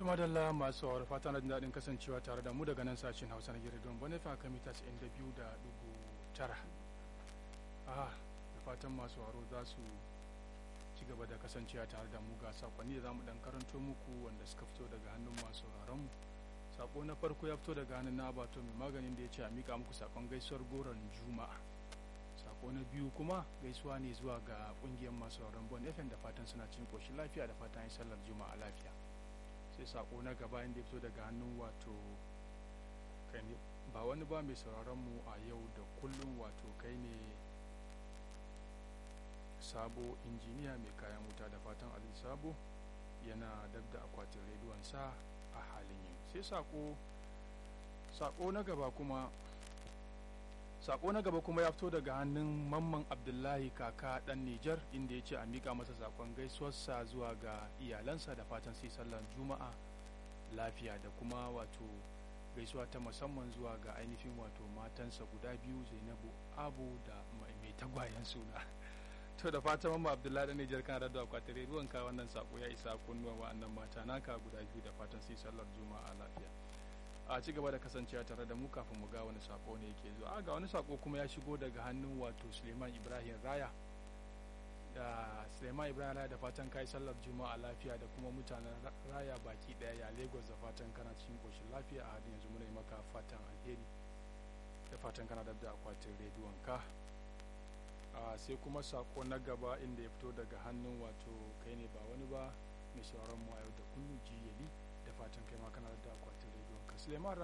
tumadalla masu sauraro fata na jin daɗin kasancewa tare da mu daga nan sashen hausa na gida don bane fa mita 92.9 ah da fatan masu sauraro za su ci gaba da kasancewa tare da mu ga sakonni da za mu dan karanto muku wanda suka fito daga hannun masu sauraron mu sako na farko ya fito daga hannun na abato mai maganin da ya ce a mika muku sakon gaisuwar goron juma'a sako na biyu kuma gaisuwa ne zuwa ga kungiyar masu sauraron bon fm da fatan suna cikin koshin lafiya da fatan sallar juma'a lafiya sai sako na gaba inda ya fito daga hannun wato kai ne ba wani ba mai sauraron mu a yau da kullum wato kai ne sabo injiniya mai kayan wuta da fatan ali sabo yana dab da akwatin rediyonsa a halin yin sai sako sako na gaba kuma sako na gaba kuma ya fito daga hannun mamman abdullahi kaka dan nijar inda ya ce a mika masa sakon gaisuwarsa zuwa ga iyalansa da fatan sai sallar juma'a lafiya da kuma wato gaisuwa ta musamman zuwa ga ainihin wato matansa guda biyu zainabu abu da mai tagwayen suna to da fatan mamman abdullahi dan nijar kan rado akwatin ruwan ka wannan sako ya isa kunnuwan wa'annan mata naka guda biyu da fatan sai sallar juma'a lafiya a ci gaba da kasancewa tare da mu kafin mu ga wani sako ne yake zuwa a ga wani sako kuma ya shigo daga hannun wato suleiman ibrahim raya da suleiman ibrahim raya da fatan kai sallar juma'a lafiya da kuma mutanen raya baki daya ya lagos da fatan kana cikin koshin lafiya a hadin yanzu muna yi maka fatan alheri da fatan kana da akwatin rediyon ka sai kuma sako na gaba inda ya fito daga hannun wato kai ne ba wani ba mai sauraron mu a yau da kullum jiyali da fatan kai ma kana da akwatin rediyon ka suleiman